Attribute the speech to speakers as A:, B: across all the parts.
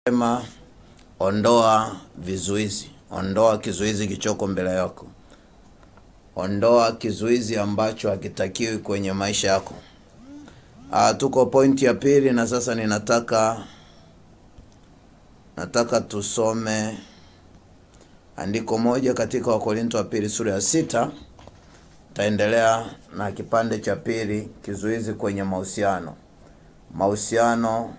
A: Sema ondoa vizuizi, ondoa kizuizi kichoko mbele yako, ondoa kizuizi ambacho hakitakiwi kwenye maisha yako. Ah, tuko pointi ya pili, na sasa ninataka nataka tusome andiko moja katika Wakorinto wa pili sura ya sita. Taendelea na kipande cha pili, kizuizi kwenye mahusiano. Mahusiano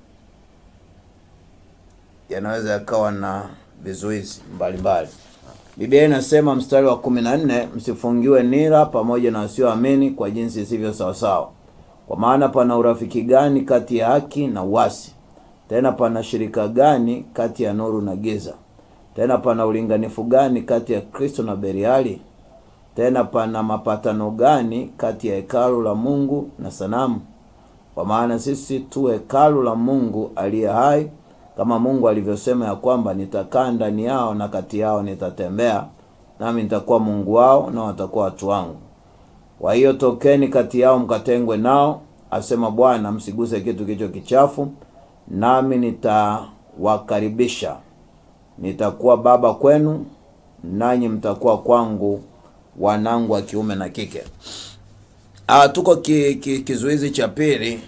A: yanaweza yakawa na vizuizi mbalimbali. Biblia inasema mstari wa kumi na nne, msifungiwe nira pamoja na wasioamini kwa jinsi isivyo sawasawa. Kwa maana pana urafiki gani kati ya haki na uasi? Tena pana shirika gani kati ya nuru na giza? Tena pana ulinganifu gani kati ya Kristo na Beliali? Tena pana mapatano gani kati ya hekalu la Mungu na sanamu? Kwa maana sisi tu hekalu la Mungu aliye hai, kama Mungu alivyosema ya kwamba nitakaa ndani yao na kati yao nitatembea, nami nitakuwa Mungu wao na watakuwa watu wangu. Kwa hiyo tokeni kati yao mkatengwe nao, asema Bwana, msiguse kitu kilicho kichafu, nami nitawakaribisha. Nitakuwa baba kwenu, nanyi mtakuwa kwangu wanangu wa kiume na kike. Ah, tuko ki, ki, kizuizi cha pili,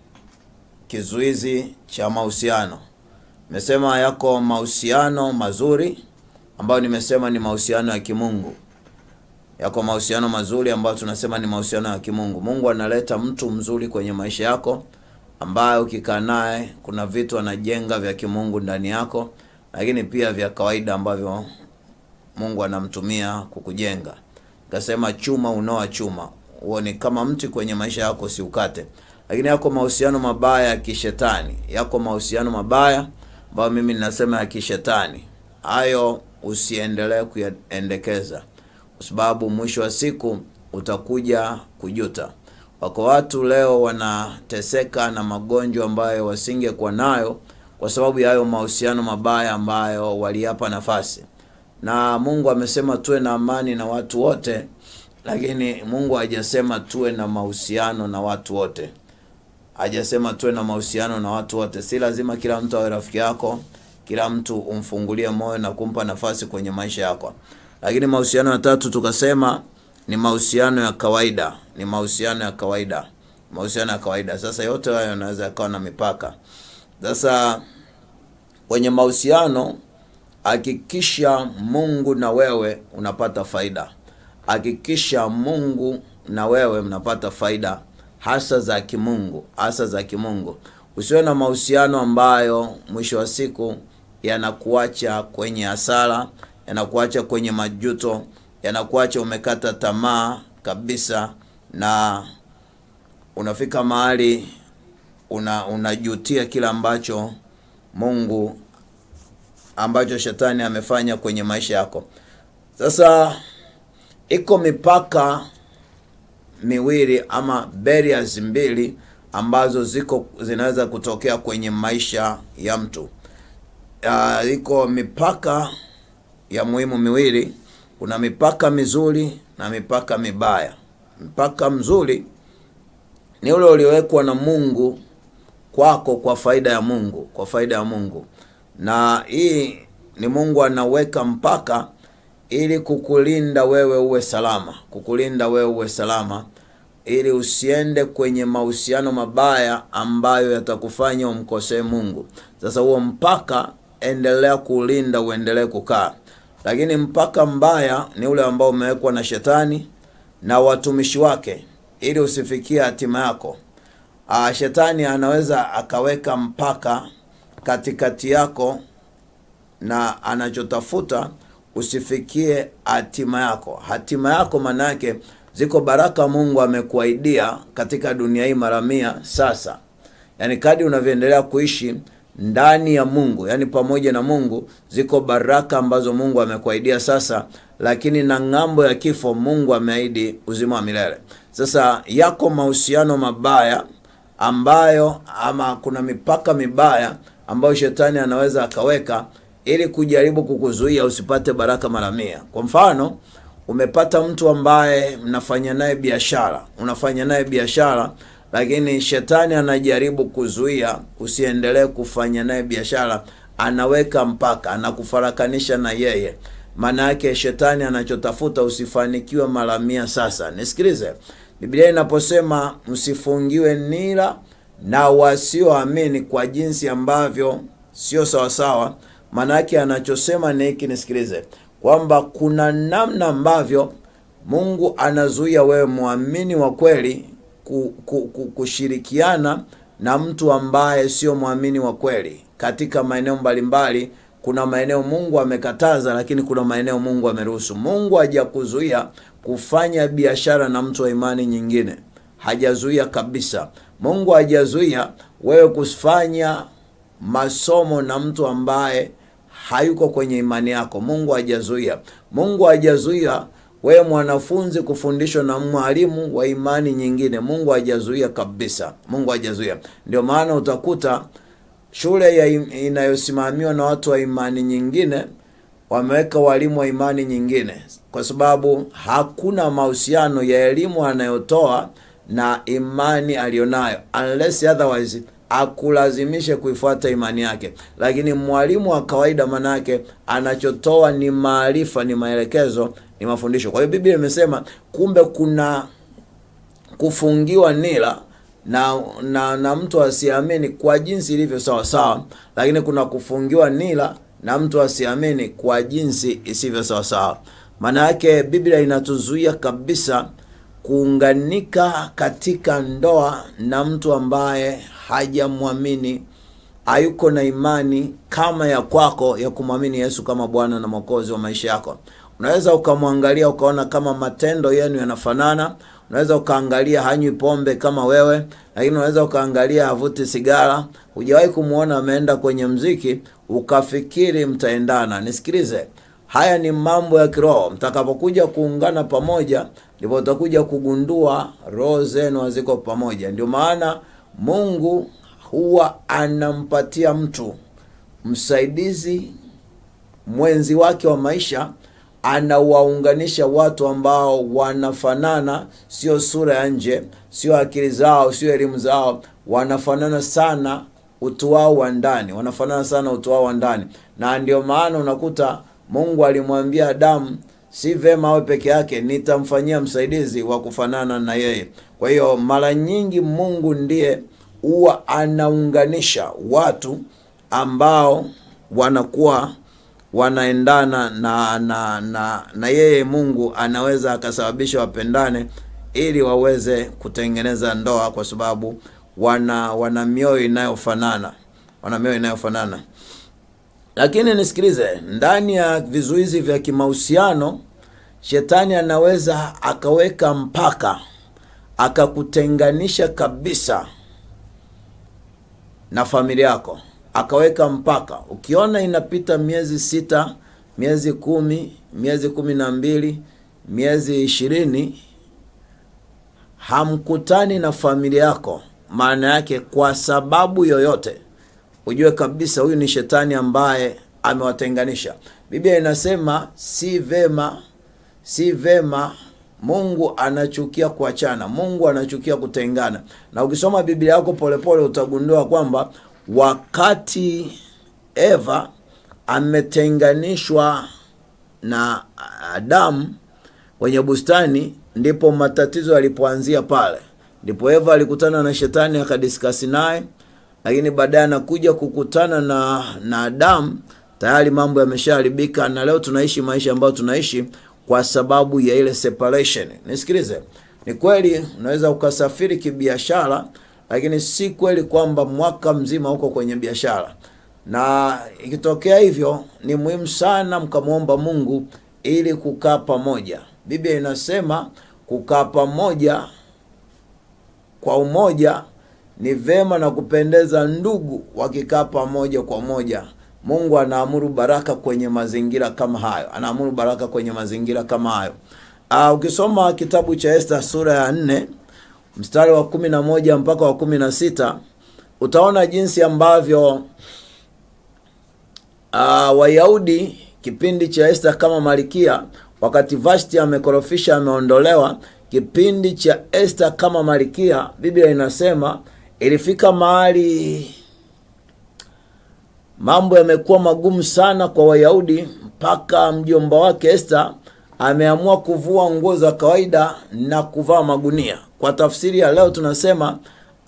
A: kizuizi cha mahusiano. Nimesema yako mahusiano mazuri ambayo nimesema ni mahusiano ya kimungu. Yako mahusiano mazuri ambayo tunasema ni mahusiano ya kimungu. Mungu analeta mtu mzuri kwenye maisha yako ambaye ukikaa naye kuna vitu anajenga vya kimungu ndani yako, lakini pia vya kawaida ambavyo Mungu anamtumia kukujenga. Kasema chuma unoa chuma, huo ni kama mti kwenye maisha yako, siukate. Lakini yako mahusiano mabaya ya kishetani, yako mahusiano mabaya ambayo mimi ninasema ya kishetani, hayo usiendelee kuyaendekeza, kwa sababu mwisho wa siku utakuja kujuta. Wako watu leo wanateseka na magonjwa ambayo wasingekuwa nayo kwa sababu ya hayo mahusiano mabaya ambayo waliapa nafasi. Na Mungu amesema tuwe na amani na watu wote, lakini Mungu hajasema tuwe na mahusiano na watu wote. Hajasema tuwe na mahusiano na watu wote. Si lazima kila mtu awe rafiki yako, kila mtu umfungulie moyo na kumpa nafasi kwenye maisha yako. Lakini mahusiano ya tatu tukasema ni mahusiano ya kawaida, ni mahusiano ya kawaida, mahusiano ya kawaida. Sasa yote hayo yanaweza yakawa na mipaka. Sasa kwenye mahusiano, hakikisha Mungu na wewe unapata faida, hakikisha Mungu na wewe mnapata faida hasa za kimungu, hasa za kimungu. Usiwe na mahusiano ambayo mwisho wa siku yanakuacha kwenye hasara, yanakuacha kwenye majuto, yanakuacha umekata tamaa kabisa, na unafika mahali una unajutia kila ambacho Mungu ambacho shetani amefanya kwenye maisha yako. Sasa iko mipaka miwili ama barriers mbili ambazo ziko zinaweza kutokea kwenye maisha ya mtu. Uh, iko mipaka ya muhimu miwili. Kuna mipaka mizuri na mipaka mibaya. Mpaka mzuri ni ule uliowekwa na Mungu kwako kwa faida ya Mungu, kwa faida ya Mungu. Na hii ni Mungu anaweka mpaka ili kukulinda wewe uwe salama, kukulinda wewe uwe salama, ili usiende kwenye mahusiano mabaya ambayo yatakufanya umkosee Mungu. Sasa huo mpaka endelea kulinda, uendelee kukaa. Lakini mpaka mbaya ni ule ambao umewekwa na shetani na watumishi wake, ili usifikie hatima yako. Ah, shetani anaweza akaweka mpaka katikati yako na anachotafuta usifikie hatima yako. Hatima yako maana yake ziko baraka Mungu amekuahidia katika dunia hii mara mia sasa. Yaani kadi unavyoendelea kuishi ndani ya Mungu, yaani pamoja na Mungu, ziko baraka ambazo Mungu amekuahidia sasa, lakini na ng'ambo ya kifo Mungu ameahidi uzima wa milele. Sasa yako mahusiano mabaya ambayo ama kuna mipaka mibaya ambayo shetani anaweza akaweka ili kujaribu kukuzuia usipate baraka mara mia. Kwa mfano, umepata mtu ambaye mnafanya naye biashara, unafanya naye biashara, lakini shetani anajaribu kuzuia usiendelee kufanya naye biashara anaweka mpaka anakufarakanisha na yeye maana yake shetani anachotafuta usifanikiwe mara mia sasa nisikilize biblia inaposema msifungiwe nira na wasioamini kwa jinsi ambavyo sio sawasawa maana yake anachosema ni hiki nisikilize kwamba kuna namna ambavyo mungu anazuia wewe mwamini wa kweli ku, ku, ku, kushirikiana na mtu ambaye sio mwamini wa kweli katika maeneo mbalimbali kuna maeneo mungu amekataza lakini kuna maeneo mungu ameruhusu mungu hajakuzuia kufanya biashara na mtu wa imani nyingine hajazuia kabisa mungu hajazuia wewe kufanya masomo na mtu ambaye hayuko kwenye imani yako mungu hajazuia mungu hajazuia wewe mwanafunzi kufundishwa na mwalimu wa imani nyingine mungu hajazuia kabisa mungu hajazuia ndio maana utakuta shule ya im- inayosimamiwa na watu wa imani nyingine wameweka walimu wa imani nyingine kwa sababu hakuna mahusiano ya elimu anayotoa na imani aliyonayo unless otherwise akulazimishe kuifuata imani yake lakini mwalimu wa kawaida manake anachotoa ni maarifa ni maelekezo ni mafundisho kwa hiyo biblia imesema kumbe kuna kufungiwa nila na, na na mtu asiamini kwa jinsi ilivyo sawa sawa lakini kuna kufungiwa nila na mtu asiamini kwa jinsi isivyo sawa sawa maana yake biblia inatuzuia kabisa kuunganika katika ndoa na mtu ambaye hajamwamini hayuko na imani kama ya kwako ya kumwamini yesu kama bwana na mwokozi wa maisha yako unaweza ukamwangalia ukaona kama matendo yenu yanafanana unaweza ukaangalia hanywi pombe kama wewe lakini unaweza ukaangalia havuti sigara hujawahi kumwona ameenda kwenye mziki ukafikiri mtaendana nisikilize haya ni mambo ya kiroho mtakapokuja kuungana pamoja ndipo utakuja kugundua roho zenu haziko pamoja ndio maana mungu huwa anampatia mtu msaidizi mwenzi wake wa maisha anawaunganisha watu ambao wanafanana sio sura ya nje sio akili zao sio elimu zao wanafanana sana utu wao wa ndani wanafanana sana utu wao wa ndani na ndio maana unakuta mungu alimwambia adamu si vema awe peke yake nitamfanyia msaidizi wa kufanana na yeye kwa hiyo mara nyingi mungu ndiye huwa anaunganisha watu ambao wanakuwa wanaendana na na na na yeye mungu anaweza akasababisha wapendane ili waweze kutengeneza ndoa kwa sababu wana wana mioyo inayofanana wana mioyo inayofanana lakini nisikilize ndani ya vizuizi vya kimahusiano shetani anaweza akaweka mpaka akakutenganisha kabisa na familia yako akaweka mpaka ukiona inapita miezi sita miezi kumi miezi kumi na mbili miezi ishirini hamkutani na familia yako maana yake kwa sababu yoyote ujue kabisa huyu ni shetani ambaye amewatenganisha biblia inasema si vema si vema mungu anachukia kuachana mungu anachukia kutengana na ukisoma biblia yako polepole utagundua kwamba wakati eva ametenganishwa na adamu kwenye bustani ndipo matatizo yalipoanzia pale ndipo eva alikutana na shetani akadiskasi naye lakini baadaye anakuja kukutana na na adamu tayari mambo yameshaharibika na leo tunaishi maisha ambayo tunaishi kwa sababu ya ile separation nisikilize ni kweli unaweza ukasafiri kibiashara lakini si kweli kwamba mwaka mzima uko kwenye biashara na ikitokea hivyo ni muhimu sana mkamwomba mungu ili kukaa pamoja biblia inasema kukaa pamoja kwa umoja ni vema na kupendeza ndugu wakikaa pamoja kwa moja mungu anaamuru baraka kwenye mazingira kama hayo anaamuru baraka kwenye mazingira kama hayo uh, ukisoma kitabu cha esta sura ya nne mstari wa kumi na moja mpaka wa kumi na sita utaona jinsi ambavyo uh, wayahudi kipindi cha esta kama malikia wakati vashti amekorofisha ameondolewa kipindi cha Esther kama malkia, Biblia inasema ilifika mahali mambo yamekuwa magumu sana kwa Wayahudi mpaka mjomba wake Esther ameamua kuvua nguo za kawaida na kuvaa magunia. Kwa tafsiri ya leo tunasema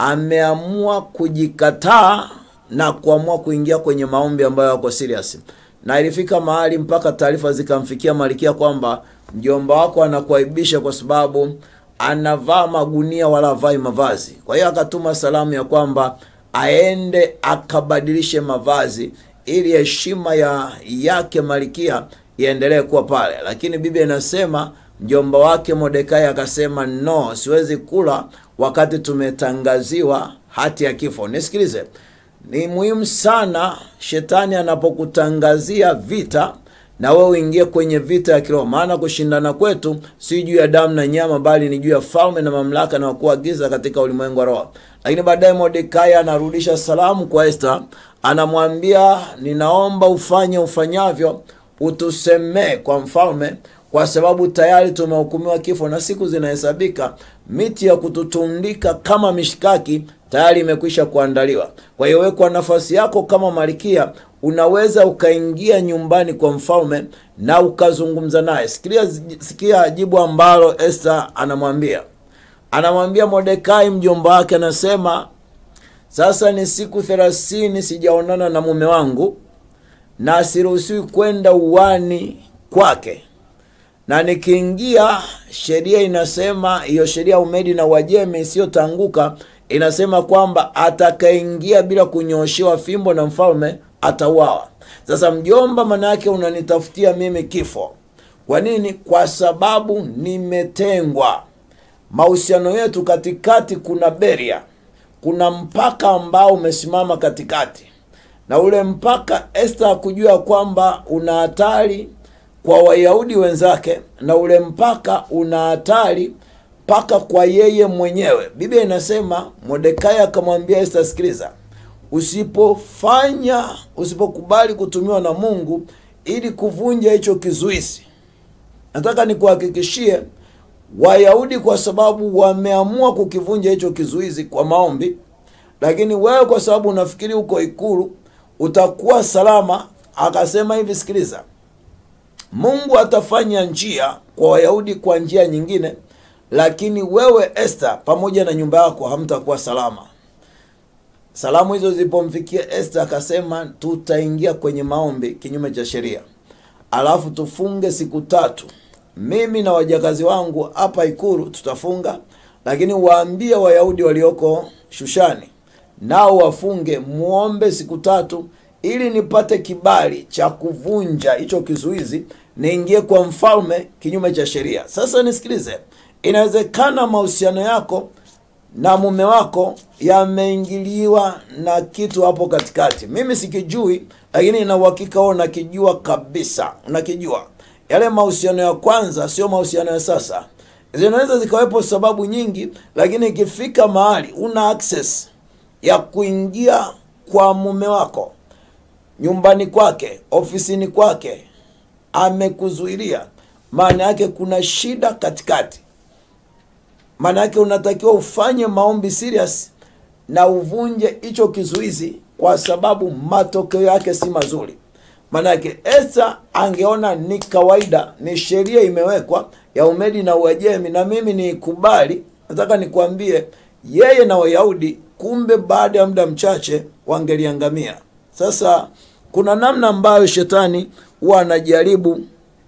A: ameamua kujikataa na kuamua kuingia kwenye maombi ambayo yako serious, na ilifika mahali mpaka taarifa zikamfikia Malkia kwamba mjomba wako anakuaibisha kwa sababu anavaa magunia wala havai mavazi. Kwa hiyo akatuma salamu ya kwamba aende akabadilishe mavazi ili heshima ya yake Malkia iendelee kuwa pale, lakini Biblia inasema mjomba wake Mordekai akasema no, siwezi kula wakati tumetangaziwa hati ya kifo. Nisikilize, ni muhimu sana shetani anapokutangazia vita na wewe uingie kwenye vita ya kiroho, maana kushindana kwetu si juu ya damu na nyama, bali ni juu ya falme na mamlaka na wakuu wa giza katika ulimwengu wa roho. Lakini baadaye Mordekai anarudisha salamu kwa Esther, anamwambia ninaomba ufanye ufanyavyo, utusemee kwa mfalme, kwa sababu tayari tumehukumiwa kifo na siku zinahesabika. Miti ya kututundika kama mishikaki tayari imekwisha kuandaliwa. Kwa hiyo wewe, kwa nafasi yako kama malkia, unaweza ukaingia nyumbani kwa mfalme na ukazungumza naye. Sikia, sikia jibu ambalo Esther anamwambia anamwambia Mordekai mjomba wake, anasema sasa ni siku thelathini sijaonana na mume wangu na siruhusiwi kwenda uwani kwake, na nikiingia, sheria inasema hiyo sheria ya Umedi na Uajemi isiyotanguka inasema kwamba atakayeingia bila kunyooshewa fimbo na mfalme atauawa. Sasa mjomba, maana yake unanitafutia mimi kifo. Kwa nini? Kwa sababu nimetengwa. Mahusiano yetu katikati kuna beria, kuna mpaka ambao umesimama katikati, na ule mpaka Esther hakujua kwamba una hatari kwa Wayahudi wenzake, na ule mpaka una hatari mpaka kwa yeye mwenyewe. Biblia inasema Mordekai akamwambia Esther, sikiliza, usipofanya usipokubali kutumiwa na Mungu ili kuvunja hicho kizuizi, nataka nikuhakikishie Wayahudi, kwa sababu wameamua kukivunja hicho kizuizi kwa maombi, lakini wewe kwa sababu unafikiri uko ikulu utakuwa salama. Akasema hivi, sikiliza, Mungu atafanya njia kwa Wayahudi kwa njia nyingine lakini wewe Esther pamoja na nyumba yako hamtakuwa salama. Salamu hizo zilipomfikia Esther, akasema tutaingia kwenye maombi kinyume cha sheria, alafu tufunge siku tatu. Mimi na wajakazi wangu hapa Ikulu tutafunga, lakini waambie Wayahudi walioko Shushani nao wafunge, muombe siku tatu, ili nipate kibali cha kuvunja hicho kizuizi, niingie kwa mfalme kinyume cha sheria. Sasa nisikilize, Inawezekana mahusiano yako na mume wako yameingiliwa na kitu hapo katikati. Mimi sikijui, lakini ina uhakika wewe unakijua kabisa, unakijua. Yale mahusiano ya kwanza sio mahusiano ya sasa. Zinaweza zikawepo sababu nyingi, lakini ikifika mahali una access ya kuingia kwa mume wako nyumbani kwake, ofisini kwake, amekuzuilia, maana yake kuna shida katikati maana yake unatakiwa ufanye maombi serious na uvunje hicho kizuizi, kwa sababu matokeo yake si mazuri. Maana yake Esther angeona ni kawaida, ni sheria imewekwa ya Umedi na Uajemi na mimi niikubali. Nataka nikwambie, yeye na Wayahudi, kumbe baada ya muda mchache wangeliangamia. Sasa kuna namna ambayo shetani huwa anajaribu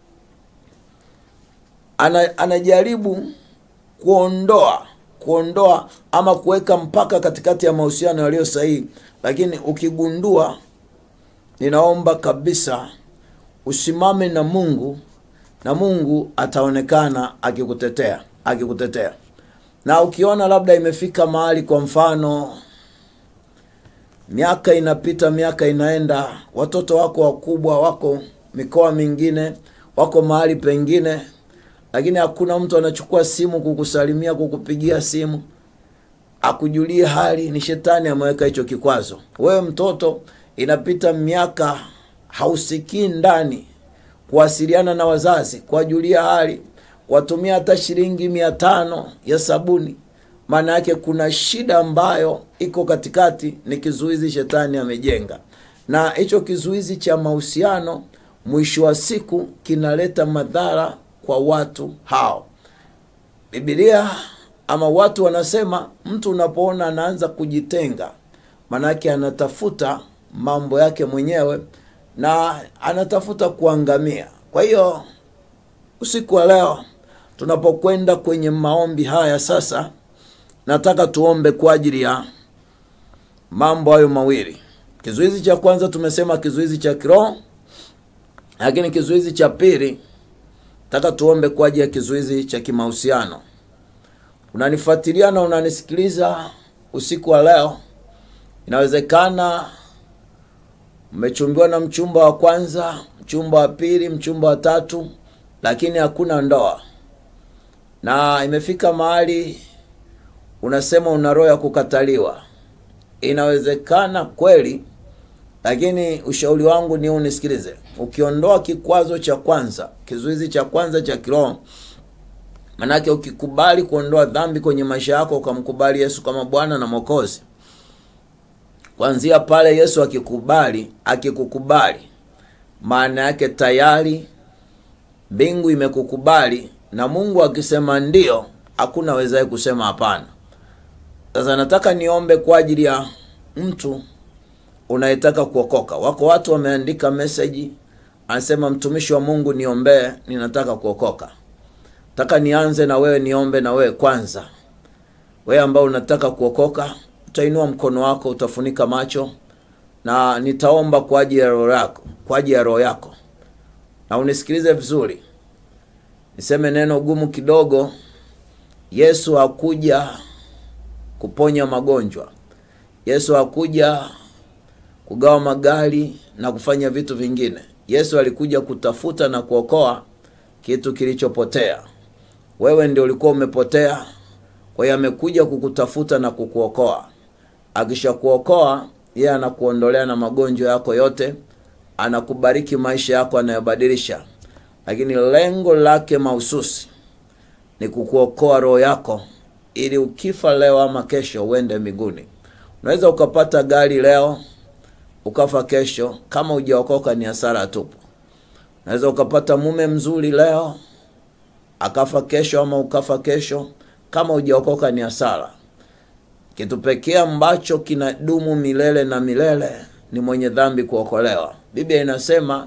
A: ana, anajaribu kuondoa kuondoa ama kuweka mpaka katikati ya mahusiano yaliyo sahihi, lakini ukigundua, ninaomba kabisa usimame na Mungu na Mungu ataonekana akikutetea akikutetea. Na ukiona labda imefika mahali, kwa mfano, miaka inapita, miaka inaenda, watoto wako wakubwa, wako mikoa mingine, wako mahali pengine lakini hakuna mtu anachukua simu kukusalimia, kukupigia simu akujulie hali. Ni shetani ameweka hicho kikwazo. Wewe mtoto, inapita miaka hausikii ndani kuwasiliana na wazazi, kuwajulia hali, watumia hata shilingi mia tano ya sabuni maana yake kuna shida ambayo iko katikati ni kizuizi shetani amejenga na hicho kizuizi cha mahusiano mwisho wa siku kinaleta madhara kwa watu hao bibilia ama watu wanasema mtu unapoona anaanza kujitenga manake anatafuta mambo yake mwenyewe na anatafuta kuangamia kwa hiyo usiku wa leo tunapokwenda kwenye maombi haya sasa nataka tuombe kwa ajili ya mambo hayo mawili kizuizi cha kwanza tumesema kizuizi cha kiroho lakini kizuizi cha pili nataka tuombe kwa ajili ya kizuizi cha kimahusiano unanifuatilia na unanisikiliza usiku wa leo inawezekana mmechumbiwa na mchumba wa kwanza mchumba wa pili mchumba wa tatu lakini hakuna ndoa na imefika mahali unasema una roho ya kukataliwa inawezekana kweli lakini ushauri wangu ni unisikilize ukiondoa kikwazo cha kwanza kizuizi cha kwanza cha kiroho manake ukikubali kuondoa dhambi kwenye maisha yako ukamkubali yesu kama bwana na mwokozi kwanzia pale yesu akikubali akikukubali maana yake tayari mbingu imekukubali na mungu akisema ndio hakuna wezae kusema hapana sasa nataka niombe kwa ajili ya mtu unayetaka kuokoka wako watu wameandika meseji anasema mtumishi wa mungu niombee ninataka kuokoka taka nianze na wewe niombe na wewe kwanza wewe ambao unataka kuokoka utainua mkono wako utafunika macho na nitaomba kwa ajili ya roho yako kwa ajili ya roho yako na unisikilize vizuri niseme neno gumu kidogo yesu hakuja kuponya magonjwa yesu hakuja kugawa magari na kufanya vitu vingine yesu alikuja kutafuta na kuokoa kitu kilichopotea wewe ndio ulikuwa umepotea kwa hiyo amekuja kukutafuta na kukuokoa akishakuokoa yeye anakuondolea na magonjwa yako yote anakubariki maisha yako anayobadilisha lakini lengo lake mahususi ni kukuokoa roho yako ili ukifa leo ama kesho uende mbinguni unaweza ukapata gari leo ukafa kesho kama ujaokoka ni hasara tupu unaweza ukapata mume mzuri leo akafa kesho ama ukafa kesho kama ujaokoka ni hasara kitu pekee ambacho kinadumu milele na milele ni mwenye dhambi kuokolewa biblia inasema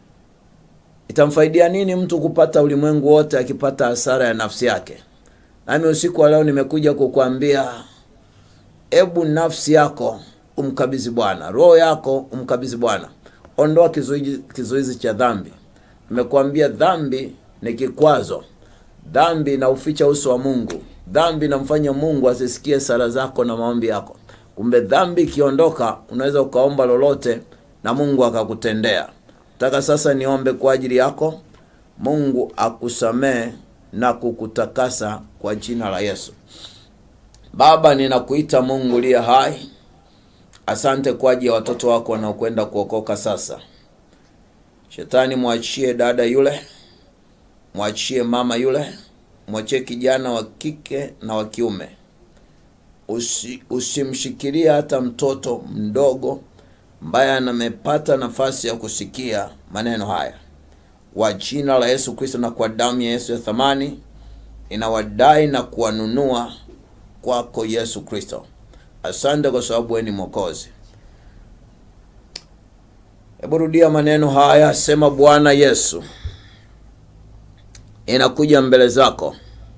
A: itamfaidia nini mtu kupata ulimwengu wote akipata hasara ya nafsi yake nami usiku wa leo nimekuja kukwambia ebu nafsi yako umkabidhi bwana roho yako umkabidhi bwana ondoa kizuizi, kizuizi cha dhambi nimekuambia dhambi ni kikwazo dhambi inauficha uso wa mungu dhambi inamfanya mungu asisikie sala zako na maombi yako kumbe dhambi ikiondoka unaweza ukaomba lolote na mungu akakutendea taka sasa niombe kwa ajili yako mungu akusamee na kukutakasa kwa jina la yesu baba ninakuita mungu liye hai asante kwa ajili ya watoto wako wanaokwenda kuokoka sasa shetani mwachie dada yule mwachie mama yule mwachie kijana wa kike na wa kiume Usi, usimshikilie hata mtoto mdogo ambaye anamepata nafasi ya kusikia maneno haya kwa jina la yesu kristo na kwa damu ya yesu ya thamani inawadai na kuwanunua kwako yesu kristo asante kwa sababu we ni mwokozi hebu rudia maneno haya sema bwana yesu inakuja mbele zako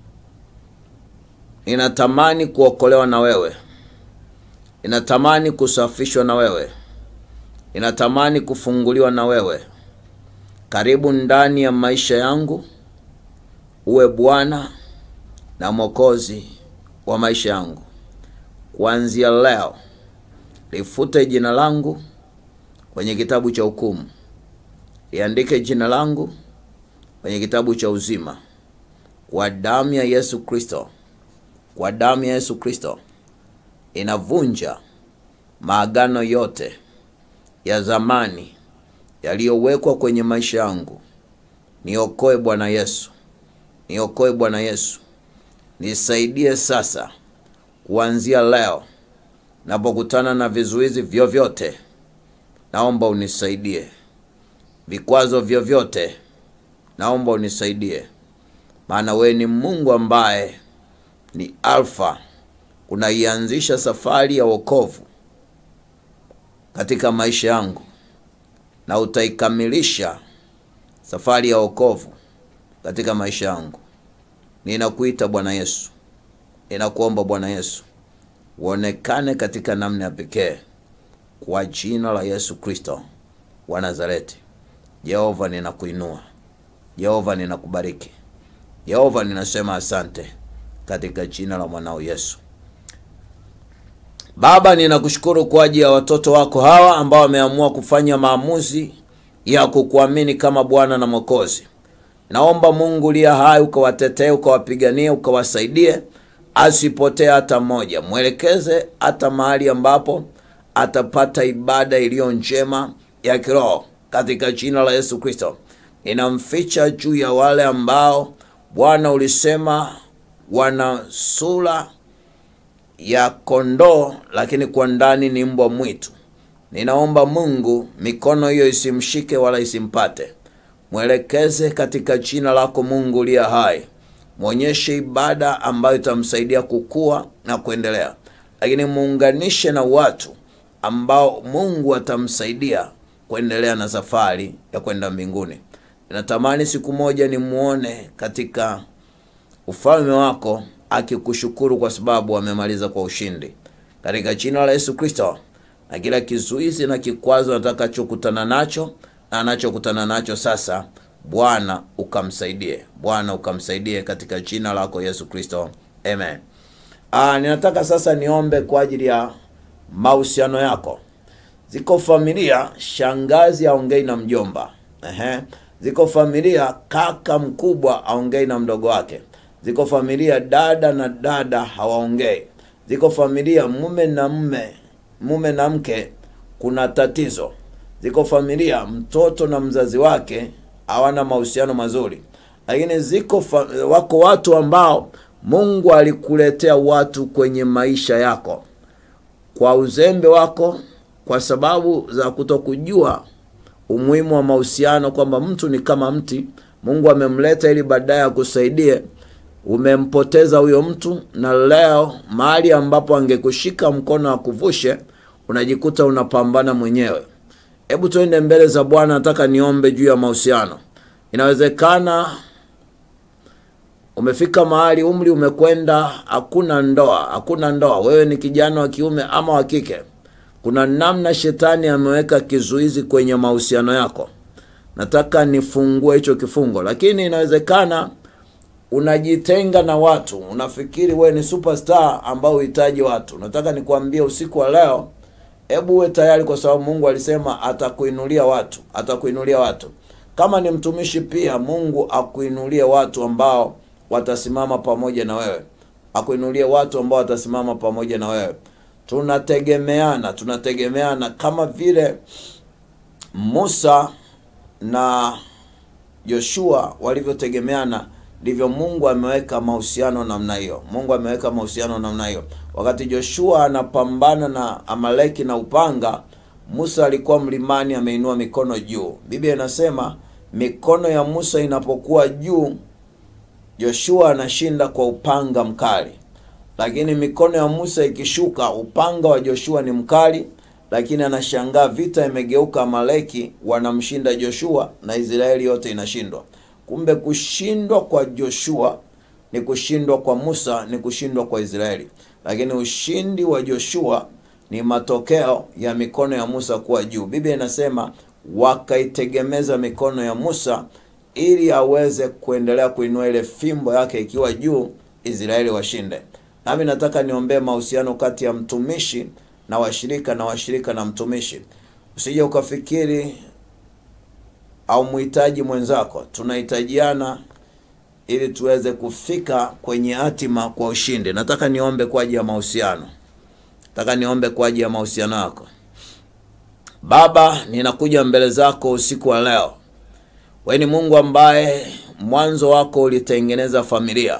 A: inatamani kuokolewa na wewe inatamani kusafishwa na wewe inatamani kufunguliwa na wewe karibu ndani ya maisha yangu uwe bwana na mwokozi wa maisha yangu kuanzia leo lifute jina langu kwenye kitabu cha hukumu liandike jina langu kwenye kitabu cha uzima kwa damu ya yesu kristo kwa damu ya yesu kristo inavunja maagano yote ya zamani yaliyowekwa kwenye maisha yangu niokoe bwana yesu niokoe Bwana Yesu, nisaidie sasa, kuanzia leo napokutana na vizuizi vyovyote, naomba unisaidie. Vikwazo vyovyote, naomba unisaidie, maana wewe ni Mungu ambaye ni Alfa, unaianzisha safari ya wokovu katika maisha yangu na utaikamilisha safari ya wokovu katika maisha yangu. Ninakuita Bwana Yesu, ninakuomba Bwana Yesu uonekane katika namna ya pekee kwa jina la Yesu Kristo wa Nazareti. Yehova, ninakuinua. Yehova, ninakubariki. Yehova, ninasema asante katika jina la mwanao Yesu. Baba, ninakushukuru kwa ajili ya watoto wako hawa ambao wameamua kufanya maamuzi ya kukuamini kama Bwana na Mwokozi. Naomba Mungu liya hai ukawatetee, ukawapiganie, ukawasaidie, asipotee hata mmoja. Mwelekeze hata mahali ambapo atapata ibada iliyo njema ya kiroho katika jina la Yesu Kristo. Ninamficha juu ya wale ambao Bwana ulisema wana sura ya kondoo lakini kwa ndani ni mbwa mwitu. Ninaomba Mungu mikono hiyo isimshike wala isimpate. Mwelekeze katika jina lako Mungu liya hai, mwonyeshe ibada ambayo itamsaidia kukua na kuendelea, lakini muunganishe na watu ambao Mungu atamsaidia kuendelea na safari ya kwenda mbinguni. Ninatamani siku moja nimuone katika ufalme wako akikushukuru kwa sababu amemaliza kwa ushindi, katika jina la Yesu Kristo. Na kila kizuizi na kikwazo atakachokutana nacho na anachokutana nacho sasa, Bwana ukamsaidie, Bwana ukamsaidie katika jina lako Yesu Kristo, amen. Ah, ninataka sasa niombe kwa ajili ya mahusiano yako. Ziko familia shangazi aongei na mjomba. Ehe. Ziko familia kaka mkubwa aongei na mdogo wake. Ziko familia dada na dada hawaongei. Ziko familia mume na mume, mume na mke kuna tatizo. Ziko familia mtoto na mzazi wake hawana mahusiano mazuri. Lakini ziko fa, wako watu ambao Mungu alikuletea watu kwenye maisha yako kwa uzembe wako, kwa sababu za kutokujua umuhimu wa mahusiano, kwamba mtu ni kama mti. Mungu amemleta ili baadaye akusaidie. Umempoteza huyo mtu, na leo mahali ambapo angekushika mkono akuvushe, unajikuta unapambana mwenyewe. Hebu tuende mbele za Bwana. Nataka niombe juu ya mahusiano. Inawezekana umefika mahali umri umekwenda, hakuna ndoa, hakuna ndoa. Wewe ni kijana wa kiume ama wa kike, kuna namna shetani ameweka kizuizi kwenye mahusiano yako. Nataka nifungue hicho kifungo, lakini inawezekana unajitenga na watu, unafikiri wewe ni superstar ambao uhitaji watu. Nataka nikwambie usiku wa leo, hebu uwe tayari, kwa sababu Mungu alisema atakuinulia watu, atakuinulia watu. Kama ni mtumishi pia, Mungu akuinulie watu ambao watasimama pamoja na wewe, akuinulie watu ambao watasimama pamoja na wewe. Tunategemeana, tunategemeana kama vile Musa na Joshua walivyotegemeana, ndivyo Mungu ameweka mahusiano namna hiyo. Mungu ameweka mahusiano namna hiyo. Wakati Joshua anapambana na Amaleki na upanga, Musa alikuwa mlimani ameinua mikono juu. Biblia inasema mikono ya Musa inapokuwa juu, Joshua anashinda kwa upanga mkali, lakini mikono ya Musa ikishuka, upanga wa Joshua ni mkali, lakini anashangaa vita imegeuka, Amaleki wanamshinda Joshua na Israeli yote inashindwa. Kumbe kushindwa kwa Joshua ni kushindwa kwa Musa, ni kushindwa kwa Israeli, lakini ushindi wa Joshua ni matokeo ya mikono ya Musa kuwa juu. Biblia inasema wakaitegemeza mikono ya Musa ili aweze kuendelea kuinua ile fimbo yake ikiwa juu, Israeli washinde. Nami nataka niombee mahusiano kati ya mtumishi na washirika na washirika na mtumishi. Usije ukafikiri au muhitaji mwenzako, tunahitajiana ili tuweze kufika kwenye hatima kwa ushindi. Nataka niombe kwa ajili ya mahusiano, nataka niombe kwa ajili ya mahusiano yako. Baba, ninakuja mbele zako usiku wa leo. Wewe ni Mungu ambaye mwanzo wako ulitengeneza familia.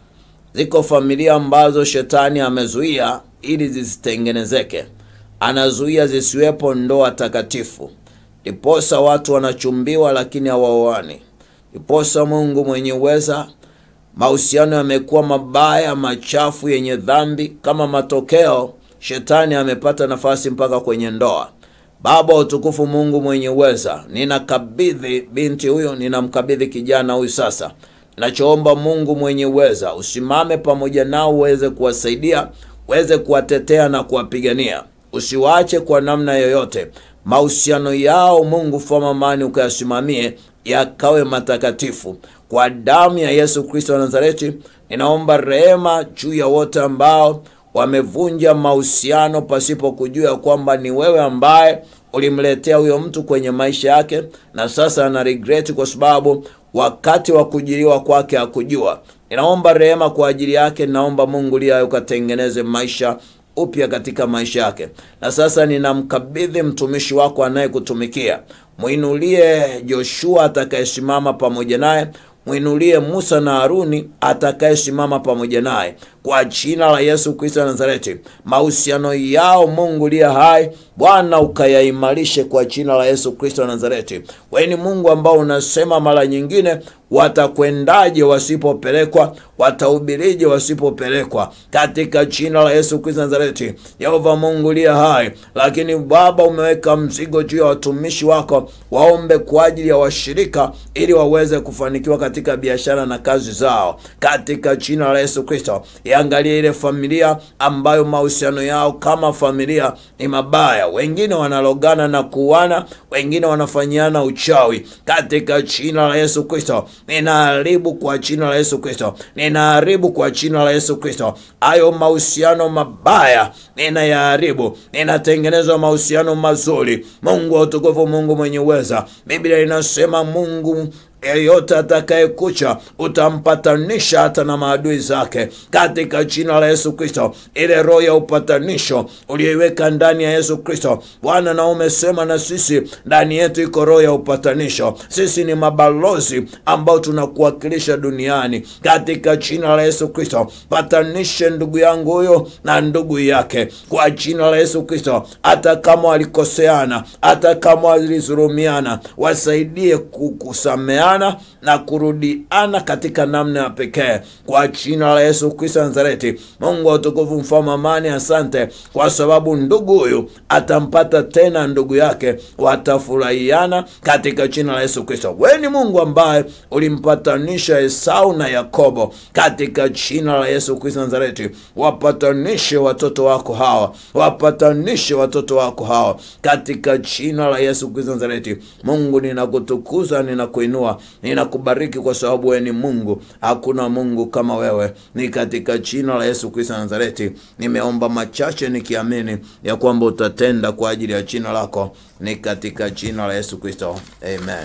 A: Ziko familia ambazo shetani amezuia ili zisitengenezeke, anazuia zisiwepo ndoa takatifu, ndiposa watu wanachumbiwa lakini hawaoani. Ndiposa Mungu mwenye uweza, mahusiano yamekuwa mabaya, machafu, yenye dhambi. Kama matokeo, shetani amepata nafasi mpaka kwenye ndoa. Baba wa utukufu, Mungu mwenye uweza, ninakabidhi binti huyo, ninamkabidhi kijana huyu sasa. Ninachoomba Mungu mwenye uweza, usimame pamoja nao, uweze kuwasaidia, uweze kuwatetea na kuwapigania, usiwaache kwa namna yoyote. Mahusiano yao Mungu fama amani, ukayasimamie yakawe matakatifu kwa damu ya Yesu Kristo wa Nazareti. Ninaomba rehema juu ya wote ambao wamevunja mahusiano pasipo kujua ya kwamba ni wewe ambaye ulimletea huyo mtu kwenye maisha yake, na sasa ana regret kwa sababu wakati wa kujiliwa kwake hakujua. Ninaomba rehema kwa ajili yake. Ninaomba Mungu liayo ukatengeneze maisha upya katika maisha yake, na sasa ninamkabidhi mtumishi wako anayekutumikia. Mwinulie Joshua atakayesimama pamoja naye mwinulie Musa na Haruni atakayesimama pamoja naye kwa jina la Yesu Kristo wa Nazareti. Mahusiano yao Mungu liye hai, Bwana ukayaimarishe kwa jina la Yesu Kristo wa Nazareti. Wewe ni Mungu ambao unasema mara nyingine, watakwendaje wasipopelekwa? Watahubirije wasipopelekwa? Katika jina la Yesu Kristo wa Nazareti. Yehova Mungu liye hai, lakini Baba umeweka mzigo juu ya watumishi wako, waombe kwa ajili ya washirika ili waweze kufanikiwa katika biashara na kazi zao, katika jina la Yesu Kristo. Iangalie ile familia ambayo mahusiano yao kama familia ni mabaya, wengine wanalogana na kuana, wengine wanafanyiana uchawi. Katika jina la Yesu Kristo ninaharibu kwa jina la Yesu Kristo, ninaharibu kwa jina la Yesu Kristo hayo mahusiano mabaya, ninayaharibu, ninatengenezwa mahusiano mazuri. Mungu wa utukufu, Mungu mwenye uweza, Biblia inasema Mungu yeyote atakayekucha utampatanisha hata na maadui zake, katika jina la Yesu Kristo. Ile roho ya upatanisho uliyoiweka ndani ya Yesu Kristo, Bwana, na umesema na sisi ndani yetu iko roho ya upatanisho. Sisi ni mabalozi ambao tunakuwakilisha duniani, katika jina la Yesu Kristo. Patanishe ndugu yangu huyo na ndugu yake kwa jina la Yesu Kristo, hata kama walikoseana, hata kama walizulumiana, wasaidie kukusamea na kurudiana katika namna ya pekee kwa jina la Yesu Kristo Nazareti. Mungu wa utukufu, mfalme amani, asante kwa sababu ndugu huyu atampata tena ndugu yake, watafurahiana katika jina la Yesu Kristo. Wewe ni Mungu ambaye ulimpatanisha Esau na Yakobo, katika jina la Yesu Kristo Nazareti. Wapatanishe watoto wako hawa, wapatanishe watoto wako hawa katika jina la Yesu Kristo Nazareti. Mungu, ninakutukuza, ninakuinua ninakubariki kwa sababu wewe ni Mungu, hakuna Mungu kama wewe. Ni katika jina la Yesu Kristo Nazareti nimeomba machache nikiamini ya kwamba utatenda kwa ajili ya jina lako, ni katika jina la Yesu Kristo, amen.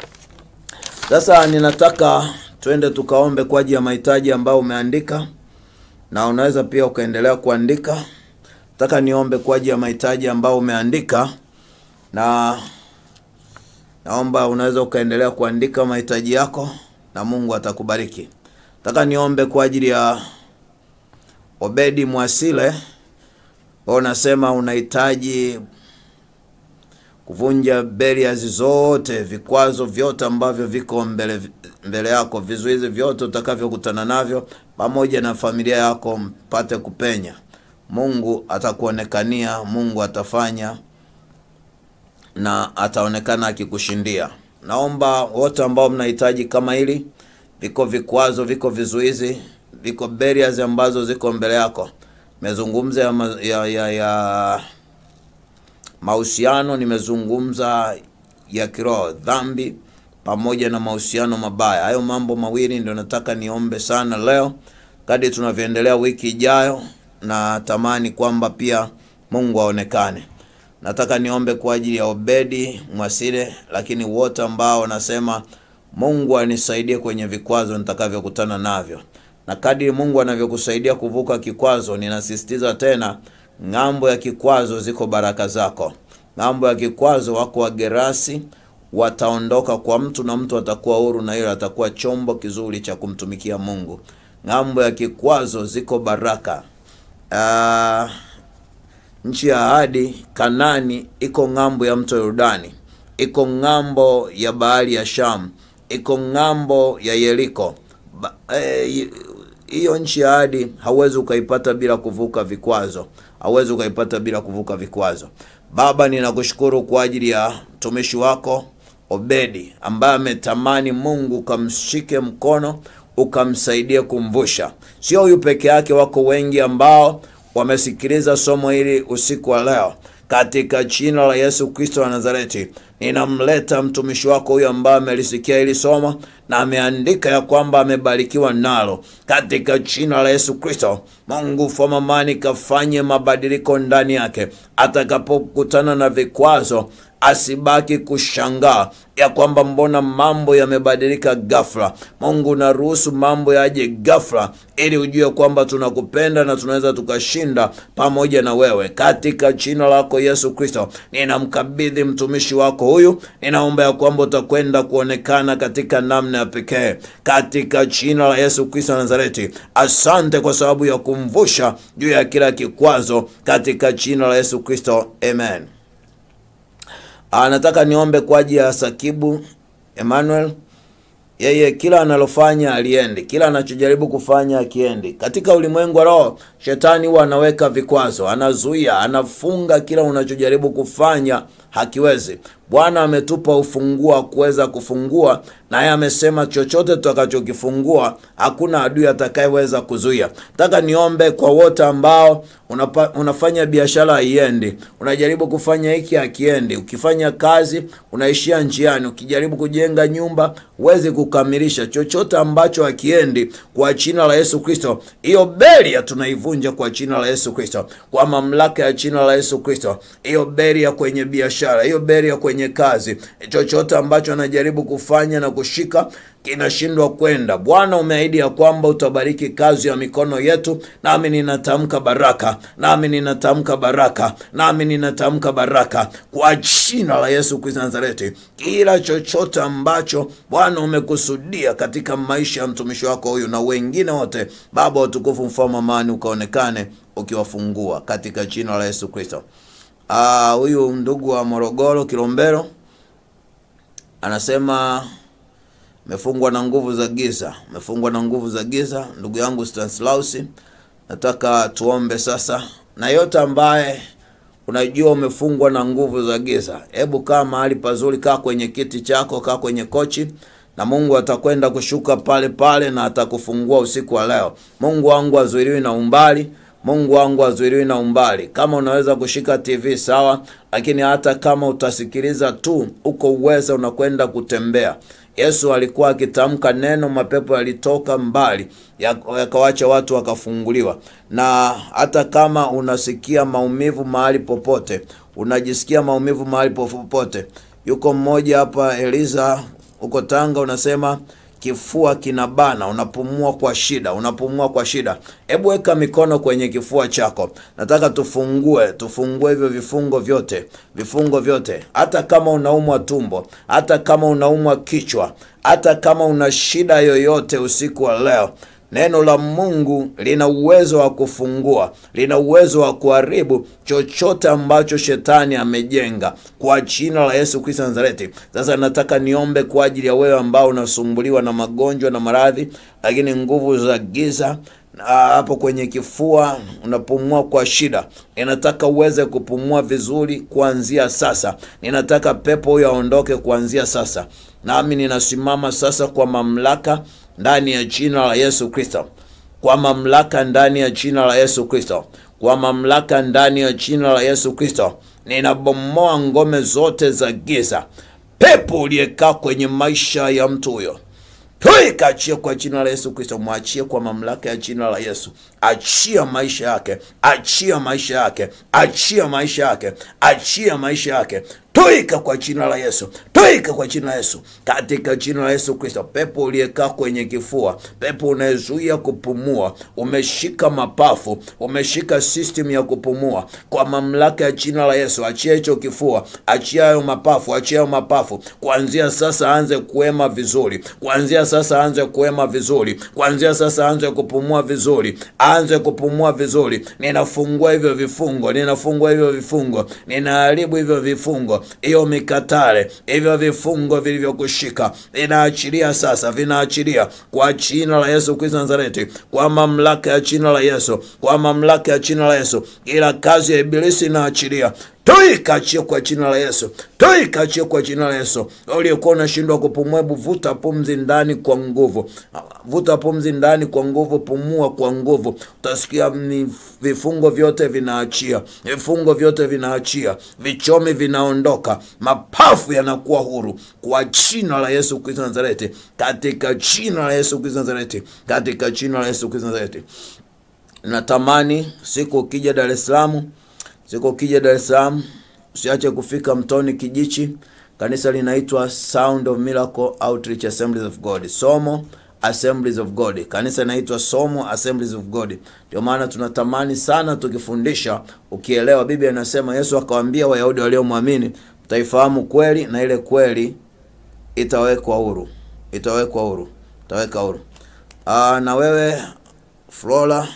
A: Sasa ninataka twende tukaombe kwa ajili ya mahitaji ambayo umeandika, na unaweza pia ukaendelea kuandika. Nataka niombe kwa ajili ya mahitaji ambayo umeandika na naomba unaweza ukaendelea kuandika mahitaji yako na Mungu atakubariki. Nataka niombe kwa ajili ya Obedi Mwasile, wewe unasema unahitaji kuvunja barriers zote, vikwazo vyote ambavyo viko mbele mbele yako, vizuizi vyote utakavyokutana navyo, pamoja na familia yako, mpate kupenya. Mungu atakuonekania, Mungu atafanya na ataonekana akikushindia. Naomba wote ambao mnahitaji kama hili, viko vikwazo, viko vizuizi, viko barriers ambazo ziko mbele yako. Nimezungumza ya, ma- ya, ya, ya mahusiano, nimezungumza ya kiroho, dhambi pamoja na mahusiano mabaya. Hayo mambo mawili ndio nataka niombe sana leo, kadri tunavyoendelea wiki ijayo, na tamani kwamba pia Mungu aonekane. Nataka niombe kwa ajili ya Obedi Mwasile, lakini wote ambao wanasema Mungu anisaidie kwenye vikwazo nitakavyokutana navyo, na kadri Mungu anavyokusaidia kuvuka kikwazo, ninasisitiza tena, ng'ambo ya kikwazo ziko baraka zako. Ng'ambo ya kikwazo wako Wagerasi, wataondoka kwa mtu na mtu atakuwa huru na hilo atakuwa chombo kizuri cha kumtumikia Mungu. Ng'ambo ya kikwazo ziko baraka. Ah, nchi ya ahadi Kanani iko ng'ambo ya mto Yordani, iko ng'ambo ya bahari ya Shamu, iko ng'ambo ya Yeriko. Ba- eh, hiyo nchi ya ahadi hauwezi ukaipata bila kuvuka vikwazo, hauwezi ukaipata bila kuvuka vikwazo. Baba, ninakushukuru kwa ajili ya mtumishi wako Obedi ambaye ametamani Mungu ukamshike mkono ukamsaidie kumvusha. Sio huyu peke yake, wako wengi ambao wamesikiliza somo hili usiku wa leo. Katika jina la Yesu Kristo wa Nazareti, ninamleta mtumishi wako huyu ambaye amelisikia hili somo na ameandika ya kwamba amebarikiwa nalo. Katika jina la Yesu Kristo, Mungu famamani kafanye mabadiliko ndani yake, atakapokutana na vikwazo asibaki kushangaa ya kwamba mbona mambo yamebadilika ghafla. Mungu naruhusu mambo yaje ghafla, ili ujue kwamba tunakupenda na tunaweza tukashinda pamoja na wewe. Katika jina lako Yesu Kristo, ninamkabidhi mtumishi wako huyu, ninaomba ya kwamba utakwenda kuonekana katika namna ya pekee, katika jina la Yesu Kristo wa Nazareti. Asante kwa sababu ya kumvusha juu ya kila kikwazo, katika jina la Yesu Kristo, amen. Ah, nataka niombe kwa ajili ya Sakibu Emmanuel. Yeye kila analofanya aliendi, kila anachojaribu kufanya akiendi. Katika ulimwengu wa roho, shetani huwa anaweka vikwazo, anazuia, anafunga kila unachojaribu kufanya hakiwezi. Bwana ametupa ufunguo wa kuweza kufungua, naye amesema chochote tutakachokifungua hakuna adui atakayeweza kuzuia. Nataka niombe kwa wote ambao unapa, unafanya biashara haiendi, unajaribu kufanya hiki hakiendi, ukifanya kazi unaishia njiani, ukijaribu kujenga nyumba huwezi kukamilisha chochote ambacho hakiendi. Kwa jina la Yesu Kristo, hiyo beria tunaivunja kwa jina la Yesu Kristo, kwa mamlaka ya jina la Yesu Kristo. Hiyo beria kwenye biashara, hiyo beria kwenye kazi, chochote ambacho anajaribu kufanya na kushika kinashindwa kwenda. Bwana, umeahidi ya kwamba utabariki kazi ya mikono yetu, nami ninatamka baraka, nami ninatamka baraka, nami ninatamka baraka kwa jina la Yesu Kristo Nazareti. Kila chochote ambacho Bwana umekusudia katika maisha ya mtumishi wako huyu na wengine wote, Baba wa utukufu, mfalme amani, ukaonekane ukiwafungua katika jina la Yesu Kristo. Ah, huyu ndugu wa Morogoro Kilombero anasema umefungwa na nguvu za giza, umefungwa na nguvu za giza. Ndugu yangu Stanislaus, nataka tuombe sasa, na yote ambaye unajua umefungwa na nguvu za giza, hebu kaa mahali pazuri, kaa kwenye kiti chako, kaa kwenye kochi na Mungu atakwenda kushuka pale pale na atakufungua usiku wa leo. Mungu wangu azuiliwi na umbali Mungu wangu azuiliwi na umbali. Kama unaweza kushika TV sawa, lakini hata kama utasikiliza tu, uko uweza unakwenda kutembea. Yesu alikuwa akitamka neno, mapepo yalitoka mbali, yakawacha watu wakafunguliwa. Na hata kama unasikia maumivu mahali popote, unajisikia maumivu mahali popote, yuko mmoja hapa Eliza huko Tanga, unasema kifua kinabana, unapumua kwa shida, unapumua kwa shida. Hebu weka mikono kwenye kifua chako. Nataka tufungue, tufungue hivyo vifungo vyote, vifungo vyote. Hata kama unaumwa tumbo, hata kama unaumwa kichwa, hata kama una shida yoyote usiku wa leo, Neno la Mungu lina uwezo wa kufungua, lina uwezo wa kuharibu chochote ambacho shetani amejenga kwa jina la Yesu Kristo Nazareti. Sasa nataka niombe kwa ajili ya wewe ambao unasumbuliwa na magonjwa na maradhi, lakini nguvu za giza hapo kwenye kifua unapumua kwa shida, ninataka uweze kupumua vizuri kuanzia sasa. Ninataka pepo huyo aondoke kuanzia sasa, nami ninasimama sasa kwa mamlaka ndani ya jina la Yesu Kristo, kwa mamlaka ndani ya jina la Yesu Kristo, kwa mamlaka ndani ya jina la Yesu Kristo, ninabomoa ngome zote za giza. Pepo uliyekaa kwenye maisha ya mtu huyo Toi kaachie kwa jina la Yesu Kristo, mwachie kwa mamlaka ya jina la Yesu. achia maisha yake achia maisha yake achia maisha yake achia maisha yake toika kwa jina la yesu toika kwa jina la yesu katika jina la yesu kristo pepo uliyekaa kwenye kifua pepo unayezuia kupumua umeshika mapafu umeshika system ya kupumua kwa mamlaka ya jina la yesu achia hicho kifua achia hayo mapafu achia hayo mapafu kuanzia sasa aanze kuema vizuri kuanzia sasa aanze kuema vizuri kuanzia sasa aanze kupumua vizuri aanze kupumua vizuri ninafungua hivyo vifungo ninafungua hivyo vifungo ninaharibu hivyo vifungo hiyo mikatale hivyo vifungo vilivyokushika vinaachilia sasa vinaachilia kwa jina la yesu kristo nazareti kwa mamlaka ya jina la yesu kwa mamlaka ya jina la yesu ila kazi ya ibilisi inaachilia toikachie kwa jina la yesu toikachie kwa jina la yesu uliokuwa unashindwa kupumua hebu vuta pumzi ndani kwa nguvu vuta pumzi ndani kwa nguvu pumua kwa nguvu utasikia ni vifungo vyote vinaachia vifungo vyote vinaachia vichomi vinaondoka mapafu yanakuwa huru kwa jina la yesu kristo nazareti katika jina la yesu kristo nazareti katika jina la yesu kristo nazareti natamani siku ukija dar es salaam siku ukija dar es salaam usiache kufika mtoni kijichi kanisa linaitwa sound of miracle outreach assemblies of god somo assemblies of god kanisa linaitwa somo assemblies of god ndio maana tunatamani sana tukifundisha ukielewa biblia inasema yesu akawaambia wayahudi waliomwamini mtaifahamu kweli na ile kweli itawekwa huru itawekwa huru itaweka huru Aa, na wewe flora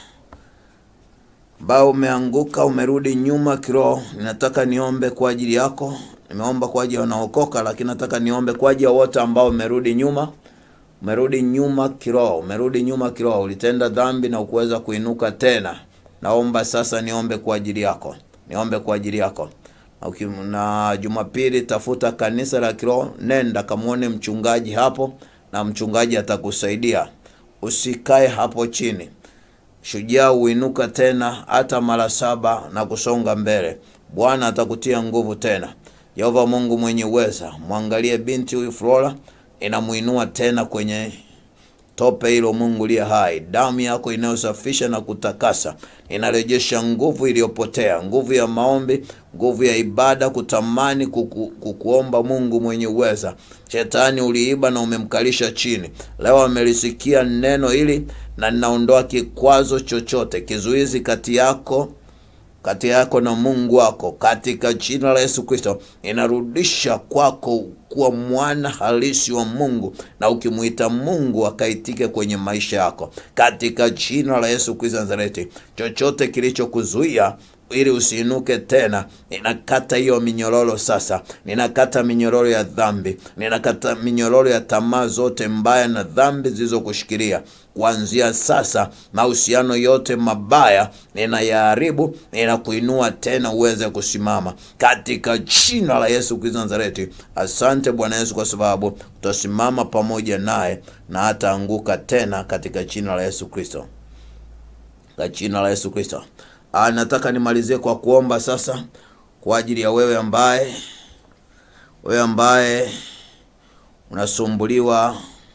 A: ambao umeanguka umerudi nyuma kiroho ninataka niombe kwa ajili yako nimeomba kwa ajili ya wanaokoka lakini nataka niombe kwa ajili ya wote ambao umerudi nyuma umerudi nyuma kiroho umerudi nyuma kiroho ulitenda dhambi na ukuweza kuinuka tena naomba sasa niombe kwa ajili yako niombe kwa ajili yako na uki- na jumapili tafuta kanisa la kiroho nenda kamwone mchungaji hapo na mchungaji atakusaidia usikae hapo chini shujaa huinuka tena hata mara saba na kusonga mbele bwana atakutia nguvu tena yehova mungu mwenye uweza mwangalie binti huyu flora inamuinua tena kwenye tope hilo mungu liye hai damu yako inayosafisha na kutakasa inarejesha nguvu iliyopotea nguvu ya maombi nguvu ya ibada kutamani kuku, kukuomba mungu mwenye uweza shetani uliiba na umemkalisha chini leo amelisikia neno hili na ninaondoa kikwazo chochote kizuizi kati yako kati yako na mungu wako katika jina la yesu kristo inarudisha kwako kuwa mwana halisi wa mungu na ukimwita mungu akaitike kwenye maisha yako katika jina la yesu kristo nazareti chochote kilichokuzuia ili usiinuke tena ninakata hiyo minyororo sasa ninakata minyororo ya dhambi ninakata minyororo ya tamaa zote mbaya na dhambi zilizokushikilia kuanzia sasa mahusiano yote mabaya ninayaharibu ninakuinua tena uweze kusimama katika jina la yesu kristo nazareti asante bwana yesu kwa sababu utasimama pamoja naye na hataanguka tena katika jina la yesu kristo katika jina la yesu kristo Ah, nataka nimalizie kwa kuomba sasa kwa ajili ya wewe ambaye wewe ambaye unasumbuliwa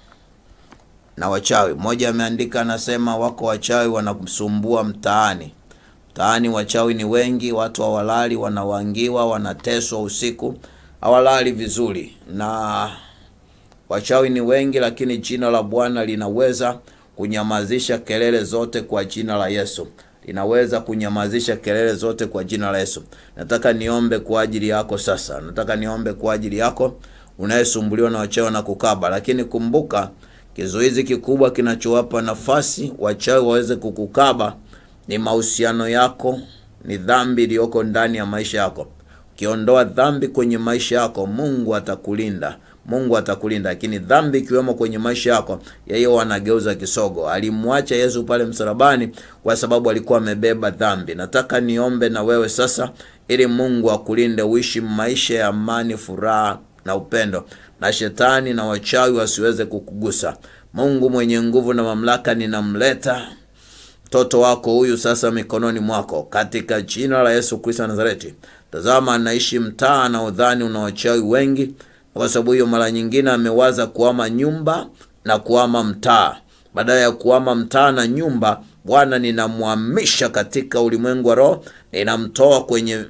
A: na wachawi mmoja ameandika anasema wako wachawi wanakusumbua mtaani mtaani wachawi ni wengi watu hawalali wanawangiwa wanateswa usiku hawalali vizuri na wachawi ni wengi lakini jina la bwana linaweza kunyamazisha kelele zote kwa jina la yesu linaweza kunyamazisha kelele zote kwa jina la yesu nataka niombe kwa ajili yako sasa nataka niombe kwa ajili yako unayesumbuliwa na wachawi na kukaba lakini kumbuka kizuizi kikubwa kinachowapa nafasi wachawi waweze kukukaba ni mahusiano yako ni dhambi iliyoko ndani ya maisha yako ukiondoa dhambi kwenye maisha yako mungu atakulinda mungu atakulinda lakini dhambi ikiwemo kwenye maisha yako yeye huwa anageuza kisogo alimwacha yesu pale msalabani kwa sababu alikuwa amebeba dhambi nataka niombe na wewe sasa ili mungu akulinde uishi maisha ya amani furaha na upendo na shetani na wachawi wasiweze kukugusa mungu mwenye nguvu na mamlaka ninamleta mtoto wako huyu sasa mikononi mwako katika jina la yesu kristo wa nazareti tazama anaishi mtaa na udhani una wachawi wengi kwa sababu hiyo mara nyingine amewaza kuama nyumba na kuama mtaa badala ya kuama mtaa na nyumba Bwana, ninamhamisha katika ulimwengu wa roho, ninamtoa kwenye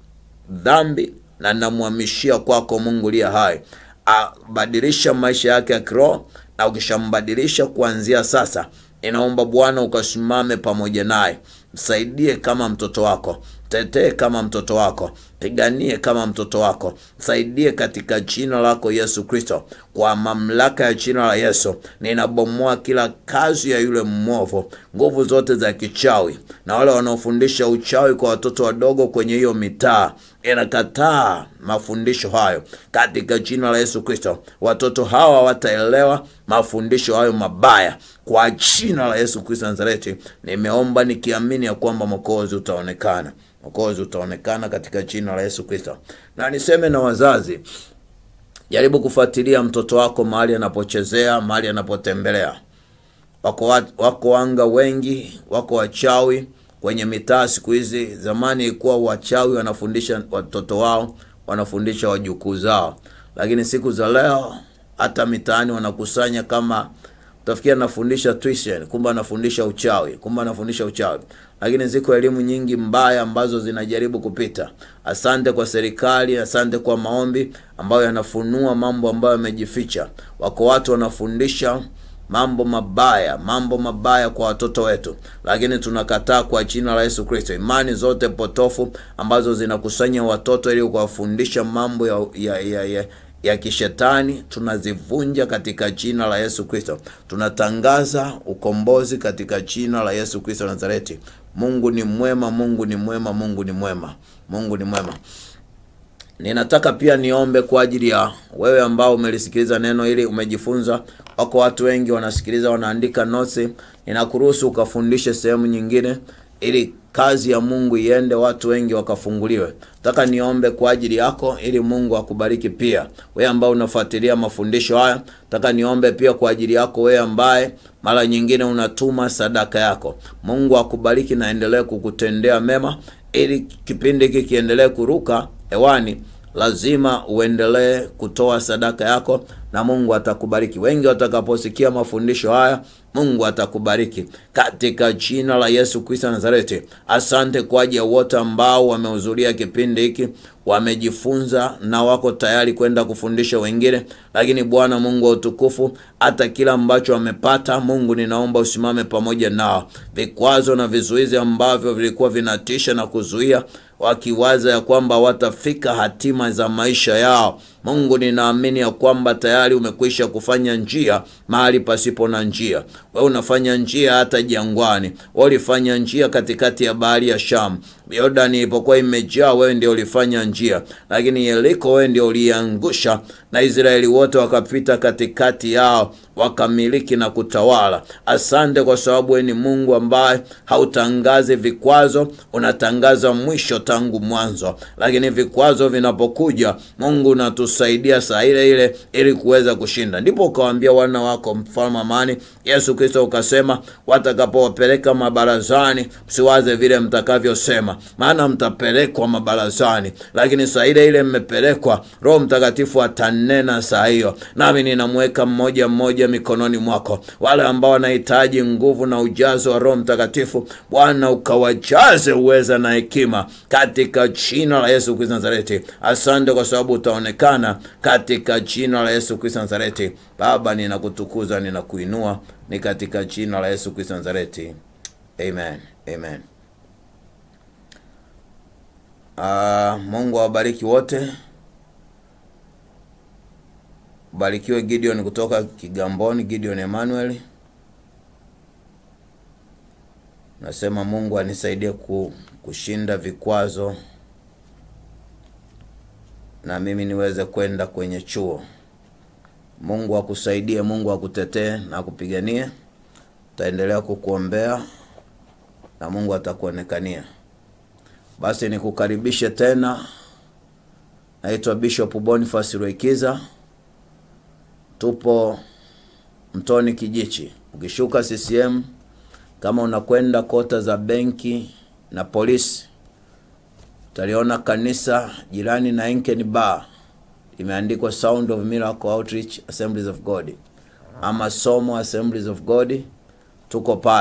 A: dhambi na ninamhamishia kwako Mungu liye hai, abadilisha maisha yake ya kiroho, na ukishambadilisha kuanzia sasa, ninaomba Bwana ukasimame pamoja naye, msaidie kama mtoto wako, tetee kama mtoto wako, piganie kama mtoto wako, msaidie katika jina lako Yesu Kristo. Kwa mamlaka ya jina la Yesu ninabomoa kila kazi ya yule mwovu, nguvu zote za kichawi na wale wanaofundisha uchawi kwa watoto wadogo kwenye hiyo mitaa, inakataa mafundisho hayo katika jina la Yesu Kristo. Watoto hawa wataelewa mafundisho hayo mabaya kwa jina la Yesu Kristo Nazareti. Nimeomba nikiamini ya kwamba mwokozi utaonekana, mwokozi utaonekana katika jina la Yesu Kristo. Na niseme na wazazi, jaribu kufuatilia mtoto wako mahali anapochezea, mahali anapotembelea. Wako, wat- wako wanga wengi, wako wachawi kwenye mitaa siku hizi. Zamani ilikuwa wachawi wanafundisha watoto wao, wanafundisha wajukuu zao, lakini siku za leo hata mitaani wanakusanya kama utafikia anafundisha tuition, kumbe anafundisha uchawi, kumbe anafundisha uchawi. Lakini ziko elimu nyingi mbaya ambazo zinajaribu kupita. Asante kwa serikali, asante kwa maombi ambayo yanafunua mambo ambayo yamejificha. Wako watu wanafundisha mambo mabaya, mambo mabaya kwa watoto wetu, lakini tunakataa kwa jina la Yesu Kristo imani zote potofu ambazo zinakusanya watoto ili kuwafundisha mambo ya, ya, ya, ya ya kishetani tunazivunja katika jina la Yesu Kristo. Tunatangaza ukombozi katika jina la Yesu Kristo Nazareti. Mungu ni mwema, Mungu ni mwema, Mungu ni mwema, Mungu ni mwema. Ninataka pia niombe kwa ajili ya wewe ambao umelisikiliza neno hili, umejifunza. Wako watu wengi wanasikiliza, wanaandika notes. Ninakuruhusu ukafundishe sehemu nyingine, ili kazi ya Mungu iende, watu wengi wakafunguliwe. Nataka niombe kwa ajili yako, ili Mungu akubariki pia. Wewe ambao unafuatilia mafundisho haya, nataka niombe pia kwa ajili yako, wewe ambaye mara nyingine unatuma sadaka yako. Mungu akubariki na endelee kukutendea mema, ili kipindi hiki kiendelee kuruka hewani lazima uendelee kutoa sadaka yako na Mungu atakubariki. Wengi watakaposikia mafundisho haya, Mungu atakubariki katika jina la Yesu Kristo Nazareti. Asante kwa ajili ya wote ambao wamehudhuria kipindi hiki, wamejifunza na wako tayari kwenda kufundisha wengine. Lakini Bwana Mungu wa utukufu, hata kila ambacho wamepata, Mungu ninaomba usimame pamoja nao. Vikwazo na vizuizi ambavyo vilikuwa vinatisha na kuzuia wakiwaza ya kwamba watafika hatima za maisha yao. Mungu, ninaamini ya kwamba tayari umekwisha kufanya njia mahali pasipo na njia. Wewe unafanya njia hata jangwani. Wewe ulifanya njia katikati ya bahari ya Shamu. Yordani ilipokuwa imejaa, wewe ndio ulifanya njia, lakini Yeriko wewe ndio uliangusha, na Israeli wote wakapita katikati yao, wakamiliki na kutawala. Asante kwa sababu wewe ni Mungu ambaye hautangazi vikwazo, unatangaza mwisho tangu mwanzo. Lakini vikwazo vinapokuja, Mungu unatusaidia saa ile ile ili kuweza kushinda. Ndipo ukawaambia wana wako mfalme amani, Yesu Kristo ukasema, watakapowapeleka mabarazani, msiwaze vile mtakavyosema, maana mtapelekwa mabarazani. Lakini saa ile ile mmepelekwa, Roho Mtakatifu atanena saa hiyo, nami ninamweka mmoja mmoja mikononi mwako, wale ambao wanahitaji nguvu na ujazo wa Roho Mtakatifu. Bwana ukawajaze uweza na hekima katika jina la Yesu Kristo Nazareti. Asante kwa sababu utaonekana katika jina la Yesu Kristo Nazareti. Baba, ninakutukuza ninakuinua, ni katika jina la Yesu Kristo Nazareti, amen, amen. Uh, Mungu awabariki wote. Barikiwe Gideon kutoka Kigamboni, Gideon Emmanuel. Nasema Mungu anisaidie ku, kushinda vikwazo na mimi niweze kwenda kwenye chuo. Mungu akusaidie, Mungu akutetee na akupiganie. Taendelea kukuombea na Mungu atakuonekania. Basi nikukaribishe tena. Naitwa Bishop Boniface Rweikiza, tupo Mtoni Kijichi. Ukishuka CCM kama unakwenda kota za benki na polisi, utaliona kanisa jirani na Enken Bar imeandikwa Sound of Miracle Outreach Assemblies of God ama Somo Assemblies of God. Tuko pale,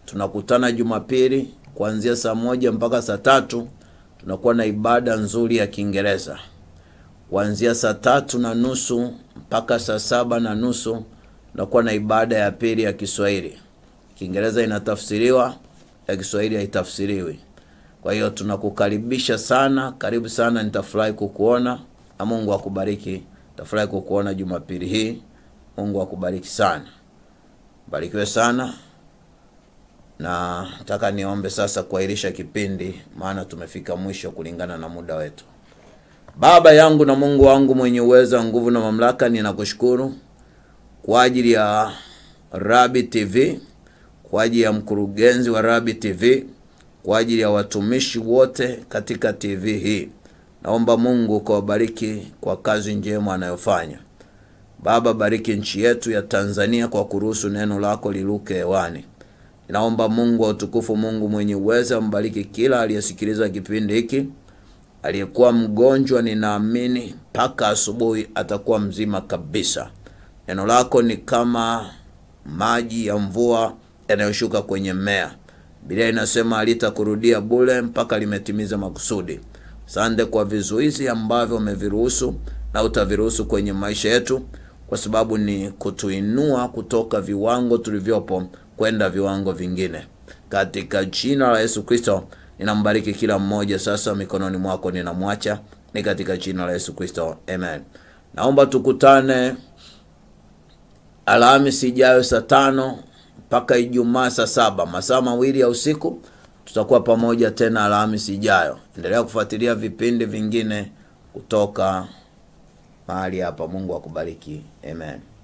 A: tunakutana Jumapili kuanzia saa moja mpaka saa tatu. Tunakuwa na ibada nzuri ya Kiingereza kuanzia saa tatu na nusu mpaka saa saba na nusu. Tunakuwa na ibada ya pili ya Kiswahili. Kiingereza inatafsiriwa, ya Kiswahili haitafsiriwi. Kwa hiyo tunakukaribisha sana, karibu sana. Nitafurahi kukuona na Mungu akubariki. Nitafurahi kukuona Jumapili hii. Mungu akubariki sana, barikiwe sana. Na nataka niombe sasa kuahirisha kipindi, maana tumefika mwisho kulingana na muda wetu. Baba yangu na Mungu wangu mwenye uwezo, nguvu na mamlaka, ninakushukuru kwa ajili ya Rabi TV, kwa ajili ya mkurugenzi wa Rabi TV, kwa ajili ya watumishi wote katika TV hii. Naomba Mungu ukawabariki kwa kazi njema anayofanya. Baba, bariki nchi yetu ya Tanzania kwa kuruhusu neno lako liluke hewani. Ninaomba Mungu wa utukufu, Mungu mwenye uwezo, ambariki kila aliyesikiliza kipindi hiki. Aliyekuwa mgonjwa, ninaamini mpaka asubuhi atakuwa mzima kabisa. Neno lako ni kama maji ya mvua yanayoshuka kwenye mmea. Biblia inasema halitakurudia bure mpaka limetimiza makusudi. Asante kwa vizuizi ambavyo umeviruhusu na utaviruhusu kwenye maisha yetu, kwa sababu ni kutuinua kutoka viwango tulivyopo kwenda viwango vingine. Katika jina la Yesu Kristo ninambariki kila mmoja sasa, mikononi mwako ninamwacha, ni katika jina la Yesu Kristo, amen. Naomba tukutane Alhamisi ijayo saa tano mpaka Ijumaa saa saba, masaa mawili ya usiku. Tutakuwa pamoja tena Alhamisi ijayo. Endelea kufuatilia vipindi vingine kutoka mahali hapa. Mungu akubariki, amen.